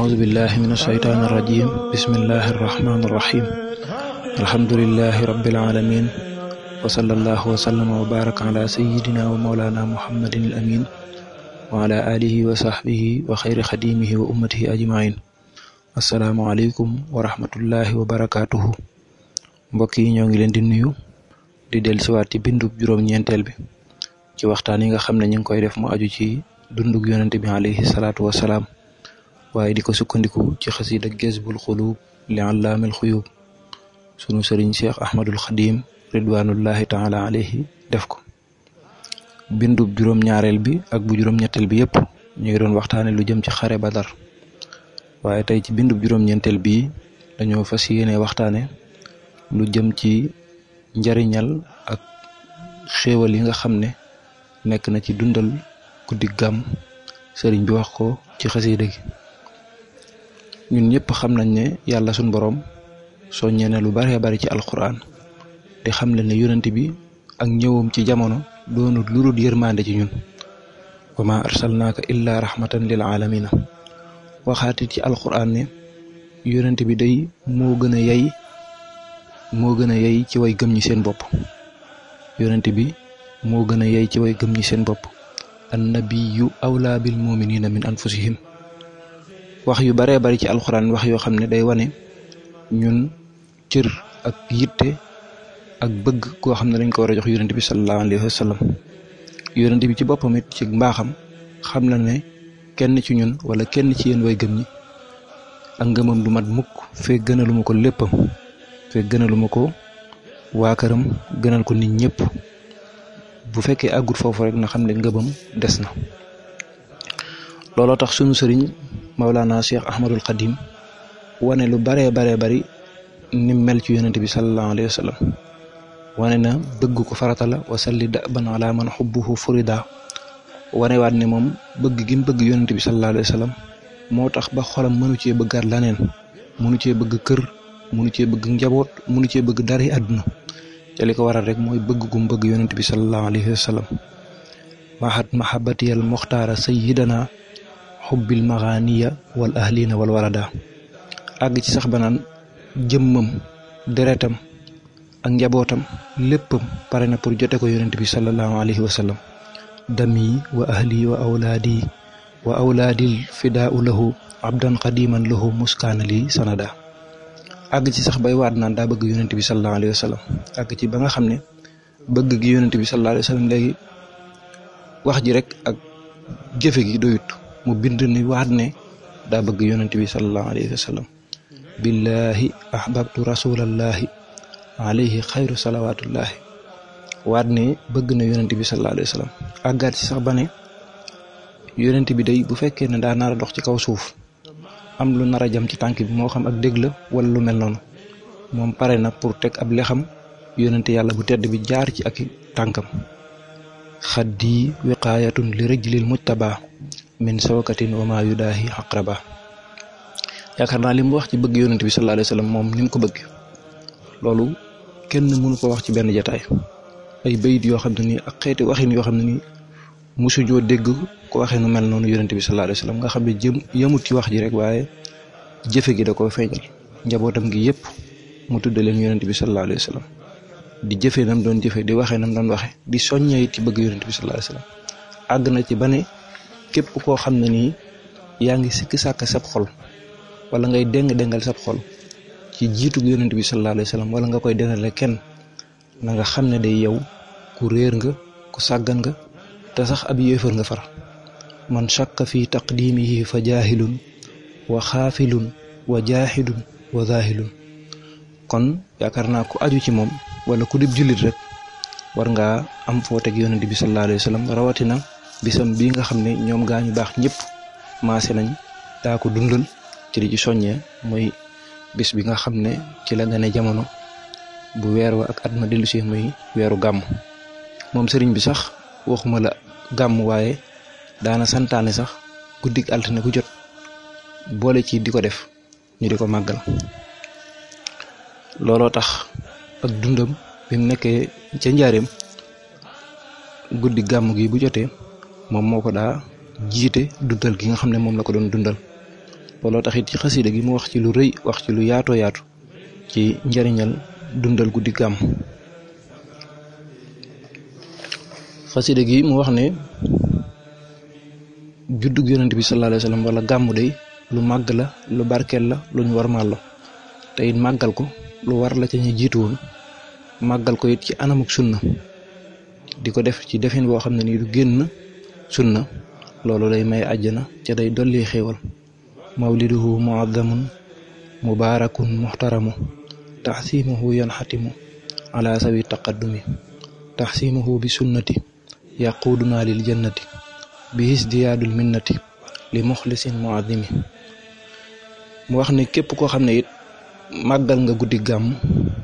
أعوذ بالله من الشيطان الرجيم بسم الله الرحمن الرحيم الحمد لله رب العالمين وصلى الله وسلم وبارك على سيدنا ومولانا محمد الأمين وعلى آله وصحبه وخير خديمه وأمته أجمعين السلام عليكم ورحمة الله وبركاته mbokk yi ñoo ngi leen di nuyu di dellusiwaat ci bindub juróom-ñeenteel bi ci waxtaan yi nga xam ne ñu ngi koy def mu aju ci dundug yonente bi alayhi salaatu wasalaam waaye di ko sukkandiku ci xasida Jazbul Xuluub li allaamil xuyuub sunu sëriñ Cheikh Ahmadul Xadim ridwanullahi taala alayhi def ko bindub juróom-ñaareel bi ak bu juróom-ñetteel bi yëpp ñu ngi doon waxtaane lu jëm ci xare Badar waaye tey ci bindub juróom-ñeenteel bii dañoo fas yéene waxtaane lu jëm ci njariñal ak xéewal yi nga xam ne nekk na ci dundal guddi gàmm sëriñ bi wax ko ci xasida gi ñun ñëpp xam nañ ne yàlla suñ boroom soññee na lu baree bari ci alquran di xam le ne yonent bi ak ñëwam ci jamono doonut lu dul yërmande ci ñun wa ma arsalnaaka illa rahmatan lil alamina waxaatit ci alquran ne yonent bi day moo gën a yey moo gën a yey ci way gëm ñi seen bopp yonent bi moo gën a yey ci way gëm ñi seen bopp annabiyu awlaa bil muminina min anfusihim wax yu baree bari ci alxuraan wax yoo xam ne day wane ñun cër ak yitte ak bëgg koo xam ne dañ ko war a jox yonent bi sallallahu alayhi wa sallam yonent bi ci boppam it ci mbaaxam xam na ne kenn ci ñun wala kenn ci yéen way gëm ñi ak ngëmam du mat mukk fee gënalu ma ko léppam fekk gënalu ma ko waa këram gënal ko nit ñëpp bu fekkee àggut foofu rek na xam ne ngëbam des na looloo tax sunu sëriñ Maulana Cheikh Ahmadul Xadim wane lu baree baree bari ni mel ci yonent bi sallallahu alayhi wa sallam wane na bëgg ko farata la wasalli daban ala man xubbuhu furida wane waat ne moom bëgg gi mu bëgg yonent bi sallallahu alayhi wa sallam moo tax ba xolam mënu cee bëggaat laneen mënu cee bëgg kër munu cee bëgg njaboot munu cee bëgg dara àdduna te li ko waral rek mooy bëgg gum bëgg yonent bi sallallahu alayhi wa sallam mahat mahabatiyal muxtaara sayidana xubbil maxaaniya wal ahlina wal walada àgg ci sax ba naan jëmmam deretam ak njabootam léppam pare na pour jote ko yonent bi sallallahu alayhi wa sallam dami wa ahli wa awlaadi wa awlaadil fidaau lahu abdan qadiman lahu muskaana li sanada àgg ci sax bay waat naan daa bëgg yonent bi sallallahu alayhi wa sallam àgg ci ba nga xam ne bëgg gi yonent bi sallallahu alayhi wa sallam léegi wax ji rek ak jëfe gi doyut mu bind ni waat ne daa bëgg yonent bi sallallahu alayhi wa sallam billahi ahbabtu rasulallahi alayhi xayru salawatullahi waat ne bëgg na yonent bi sallallahu alayhi wa sallam àggaat ci sax ba ne yonent bi day bu fekkee ne daa nar a dox ci kaw suuf am lu nar a jam ci tànk bi moo xam ak dégg la wala lu mel noonu moom pare na pour teg ab lexam yonente yàlla bu tedd bi jaar ci ak tànkam xaddi wiqaayatun li rijlil mujtaba min sawkatin wa ma yudaahi aqraba yaakaar naa li mu wax ci bëgg yonente bi sallallahu alayhi wa sallam moom ni mu ko bëgg loolu kenn mënu ko wax ci benn jataay ay bayit yoo xam ne nii ak xeeti waxin yoo xam ne nii musu joo dégg ko waxee nu mel noonu yonent bi sallallahu alayhi wa sallam nga xam ne jëm yëmut ci wax ji rek waaye jëfe gi da koo feeñal njabootam gi yëpp mu tudde leen yonent bi sallallahu alayhi wa sallam di jëfee nam doon jëfe di waxee nam doon waxe di soññee ci bëgg yonent bi sallallahu alayhi wa sallam àgg na ci ba ne képp koo xam ne nii yaa ngi sikki sàkk sab xol wala ngay déng-déngal sab xol ci jiitu yonent bi sallallahu alayhi wa sallam wala nga koy denale kenn na nga xam ne day yow ku réer nga ku sàggan nga te sax ab yéefar nga far man shakka fi taqdimihi fa jaahilun wa xaafilun wa jaahidun wa zaahilun kon yaakaar naa ku aju ci moom wala ku dib jullit rek war ngaa am foo teg yonent bi sallallahu alayhi wa sallam rawatina bisam bii nga xam ne ñoom gaa ñu baax ñëpp maase nañ daa ko dundal ci di ci soññee mooy bis bi nga xam ne ci la gane jamono bu weer wa ak at ma dellu si muy weeru gàmm moom sëriñ bi sax waxuma la gàmm waaye daana santaane sax guddik altine ku jot boole ci di ko def ñu di ko màggal looloo tax ak dundam bi mu nekkee ca njaareem guddi gàmm gi bu jotee moom moo ko daa jiite dundal gi nga xam ne moom la ko doon dundal looloo taxit ci xasida gi mu wax ci lu rëy wax ci lu yaatoo yaatu ci njariñal dundal guddi gàmm xasida gi mu wax ne juddug yonent bi sallallahu alayhi wa sallam wala gàmmu day lu màgg la lu barkeel la lu ñu warmaal la te it màggal ko lu war la ca ñu jiitu woon màggal ko it ci anamuk sunna di ko def ci defin boo xam ne nii du génn sunna loolu day may àjjana ca day dolli xéewal mawliduhu muazzamun mubaarakun muxtaramu taxsimuhu yanxatimu ala sawi taqaddumi taxsimuhu bi sunnati yaquuduna lil jannati bi hisdiyaadul minnati li muxlisin muazimi mu wax ne képp koo xam ne it màggal nga guddi gàmm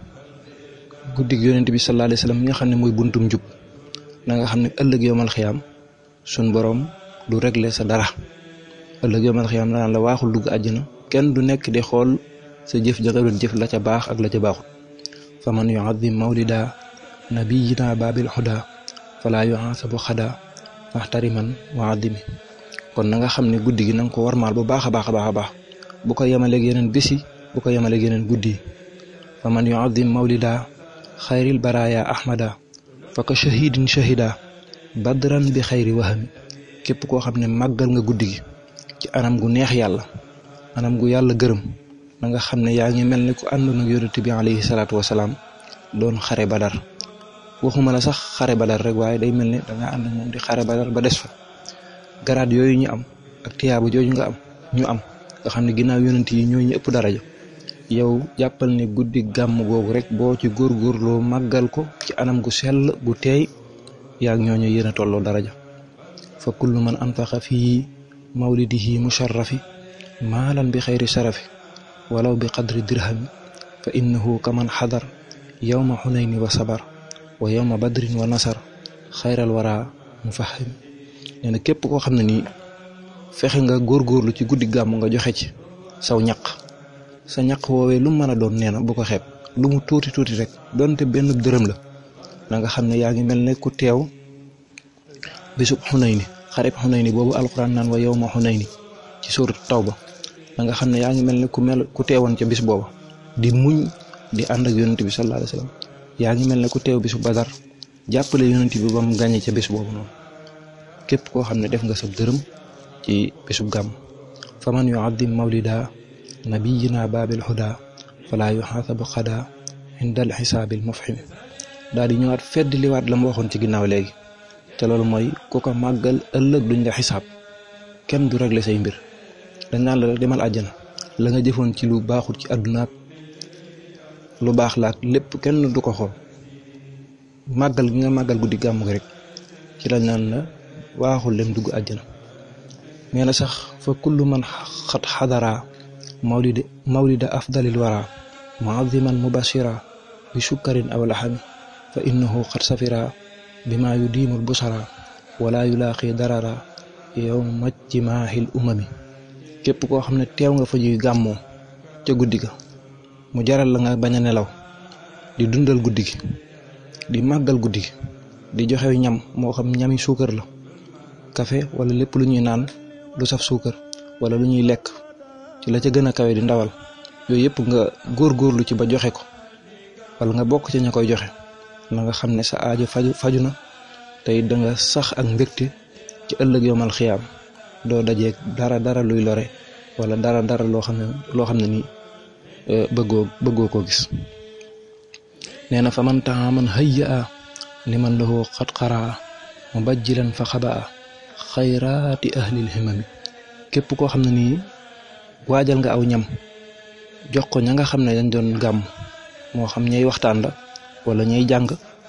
guddi yonent bi sallallahu alayhi wa sallam mi nga xam ne mooy buntum njub na nga xam ne ëllëg yomal xiyaam sun borom du régler sa dara ëllëg yomal xiyaam naan la waaxul dugg àjjana kenn du nekk di xool sa jëf ja nga doon jëf la ca baax ak la ca baaxul fa man yuazim mawlida nabiyina babil huda fala yuhasabu xada maxtariman wa adimi kon na nga xam ne guddi gi na nga ko warmaal bu baax a baax a baax a baax bu ko yemaleeg yeneen bési bu ko yemaleeg yeneen guddi yi fa man yuazim mawlida xayril baraya ahmada fa ka shahidin shahida badran bi xayri wahami képp koo xam ne màggal nga guddi gi ci anam gu neex yàlla anam gu yàlla gërëm na nga xam ne yaa ngi mel ni ku àndoon ak yonent bi alayhi salaatu wasalaam doon xare badar waxuma la sax xare badar rek waaye day mel ne danga ànd ak moom di xare badar ba des fa garaat yooyu ñu am ak tiyaaba jooju nga am ñu am nga xam ne ginnaaw yonent yi ñoo ñu ëpp daraja yow jàppal ne guddi gàmm googu rek boo ci góorgóorloo màggal ko ci anam gu sell gu teey yaag ñooñu yéen a tolloo daraja fa kullu man anfaqa fii mawlidihi musharrafi maalan bi xayri sarafi walaw bi qadri dirhami fa innahu kaman xadar yowma xunayni wa sabar wa yowma badrin wa nasar xayral wara mu fahim nee na képp koo xam ne nii fexe nga góorgóorlu ci guddi gàmm nga joxe ci saw ñaq sa ñaq woowee lu mu mën a doon nee na bu ko xeeb lu mu tuuti tuuti rek donte benn dërëm la na nga xam ne yaa ngi mel ne ku teew bisub xunayni xarib xunayni boobu alxuraan naan wa yowma xunayni ci suurat tawba na nga xam ne yaa ngi mel ne ku mel ku teewoon ca bis booba di muñ di ànd ak yonent bi sallallahu alayhi wa sallam yaa ngi mel ne ku teew bisu badar jàppale yonent bi ba mu gàññe ca bis boobu noonu képp koo xam ne def nga sa dërëm ci bisub gàmm fa man yuaddim mawlida nabiyina baabil huda fala yuxaasabu xada indal xisaabil mufhimi daal di ñëwaat fedd liwaat la mu waxoon ci ginnaaw léegi te loolu mooy ku ko màggal ëllëg duñ la xisaab kenn du régler say mbir dañ naan la rek demal àjjana la nga jëfoon ci lu baaxul ci àdduna ak lu baax la ak lépp kenn du ko xool màggal gi nga màggal guddi gàmm gi rek ci lañ naan la waaxul dem dugg àjjana nee na sax fa kullu man xat xadara mawlida mawlida afdalil wara muaziman mubashira bi sukkarin aw laxami fa innahu xat safira bima yudiimul busara wala yulaaqi darara yow majtimaahil umami képp koo xam ne teew nga fa ji gàmmoo ca guddi ga mu jaral la nga bañ a nelaw di dundal guddi gi di màggal guddi gi di joxe ñam moo xam ñami suukar la café wala lépp lu ñuy naan lu saf suukar wala lu ñuy lekk ci la ca gën a kawe di ndawal yooyu yëpp nga góorgóorlu ci ba joxe ko wala nga bokk ci ña koy joxe na nga xam ne sa aajo faju faju na tey da nga sax ak mbégte ci ëllëg yomal xiyaam doo dajeeg dara dara luy lore wala dara dara loo xam ne loo xam ne nii bëggoo bëggoo koo gis nee na fa man taxa man hayya a li man lahu xat xaraa mu bajjilan fa xaba a xayraati ahlil himami képp koo xam ne nii waajal nga aw ñam jox ko ña nga xam ne dañ doon gàmm moo xam ñay waxtaan la wala ñay jàng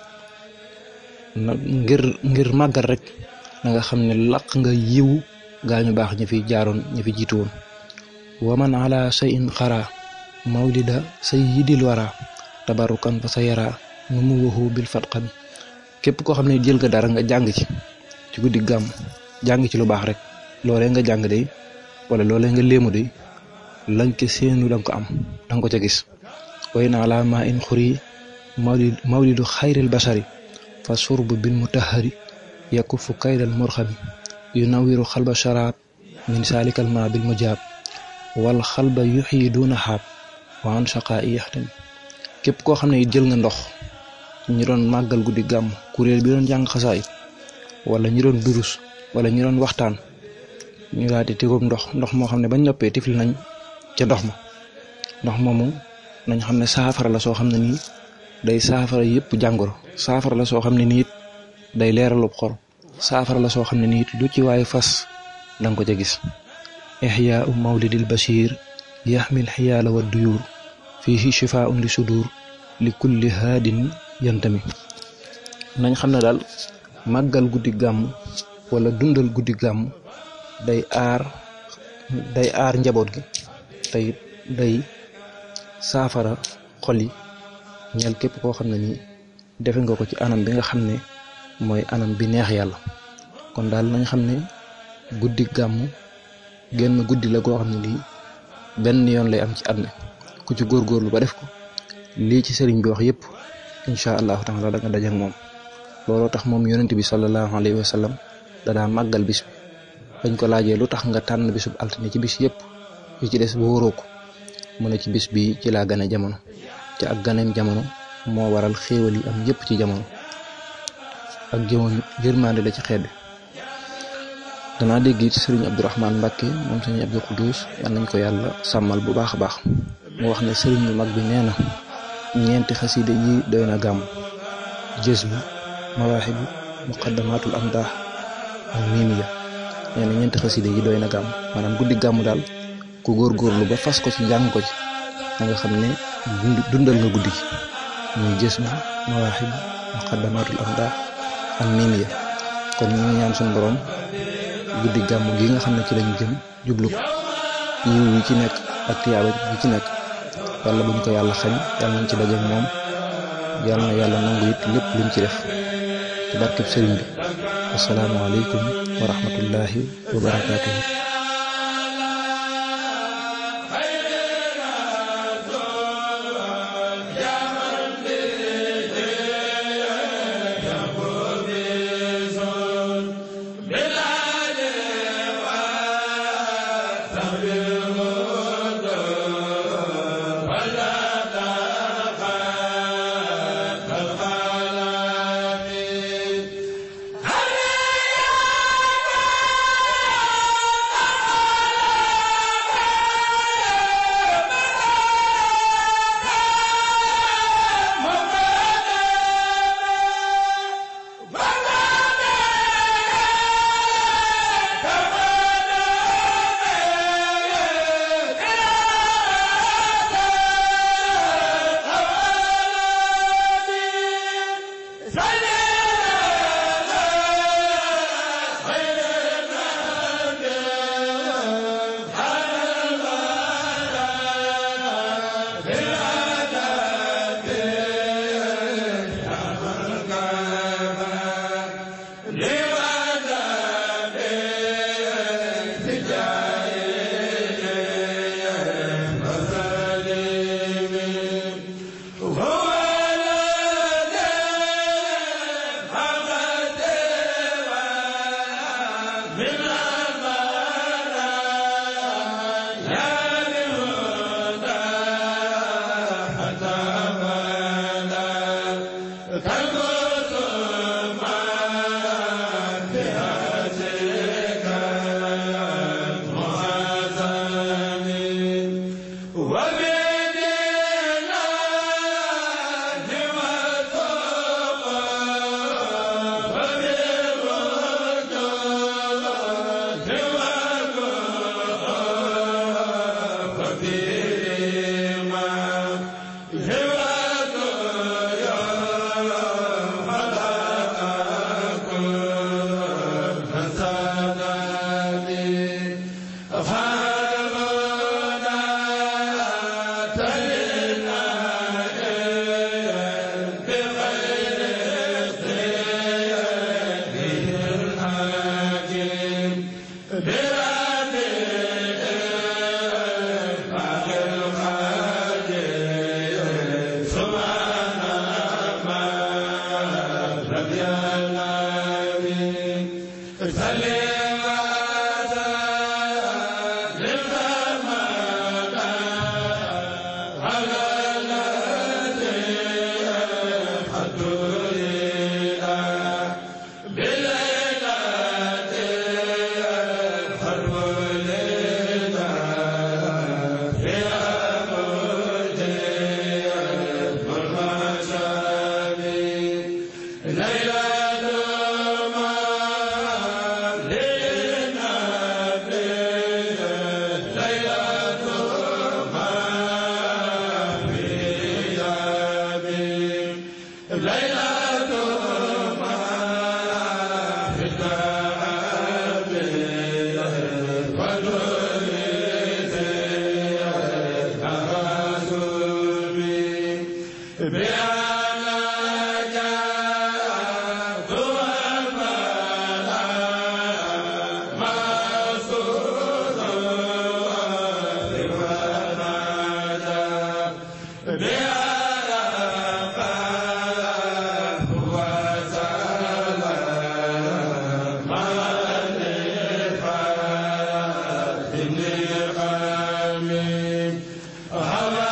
ngir ngir màggal rek na nga xam ne laq nga yiw gaa ñu baax ñi fi jaaroon ñi fi jiitu woon waman ala shay'in xara mawlida sayyidil wara tabarukan fa sa yara nu mu waxu bil fatqami képp koo xam ne jël nga dara nga jàng ci ci guddi gàmm jàng ci lu baax rek loolee nga jàng day wala loolee nga léemu day lañ ko seenu danga ko am danga ko ca gis way na ala ma in xuri mawlid mawlidu xayril basari fa surbu bil mutahari yakufu kaydal murxami yu nawiru xalba sharaab min saalikal ma bil mujaab wal xalba yuxyi duna xaab wa an shaqaa i yaxtami képp koo xam ne it jël nga ndox ñi doon màggal guddi gàmm kuréel bi doon jàng xasaayit wala ñi doon durus wala ñi doon waxtaan ñu daal di tegum ndox ndox moo xam ne bañ noppee tifli nañ ca ndox ma ndox moomu nañ xam ne saafara la soo xam ne nii day saafara yëpp jàngoro saafara la soo xam ne nii it day leeralub xol saafara la soo xam ne nii it lu ci waaye fas danga ko ca gis ixyaau mawlidil bashir yaxmil xiyaala wa duyuur fiihi shifaun li sudur li kulli haadin yantami nañ xam ne daal màggal guddi gàmm wala dundal guddi gàmm day aar day aar njaboot gi tey day saafara xol yi ñeel képp koo xam ne nii defe nga ko ci anam bi nga xam ne mooy anam bi neex yàlla kon daal nañ xam ne guddi gàmm genn guddi la goo xam ne lii benn yoon lay am ci at mi ku ci góorgóorlu ba def ko lii ci sëriñ bi wax yépp incha allahu taala da nga dajak moom looloo tax moom yonent bi sallallahu alayhi wa sallam da daa màggal bis bi bañ ko laajee lu tax nga tànn bisub altine ci bis yépp yi ci des ba wóoroo ko mu ne ci bis bi ci laa gane jamono te ak ganeem jamono moo waral xéewal yi am yépp ci jamono ak jëmoon yërmande la ci xeet bi danaa dégg it sëriñ Abdourahman Mbacke moom sëriñ Abdou Khoudous yal nañ ko yàlla sàmmal bu baax a baax mu wax ne sëriñ bu mag bi nee na ñeenti xaside yi doy na gàmm jës bu mawaaxibu muqaddamatul amdaax ak miimiya nee na ñeenti xaside yi doy na gàmm maanaam guddi gàmm daal ku góorgóorlu ba fas ko ci jàng ko ci da nga xam ne dundal nga guddi gi muy jës bu mawaaxibu muqaddamatul amdaax ak miimiya kon ñu ngi ñaan suñu borom guddi gàmm gi nga xam ne ci lañu jëm jublu ko yiw yi ci nekk ak tiyaaba yi ci nekk yàlla buñ ko yàlla xañ yàlla nañ ci dajeek moom yàlla na yàlla nangu it lépp luñ ci def ci barkeb sëriñ bi asalaamaaleykum wa rahmatullahi wa barakaatuhu Amen.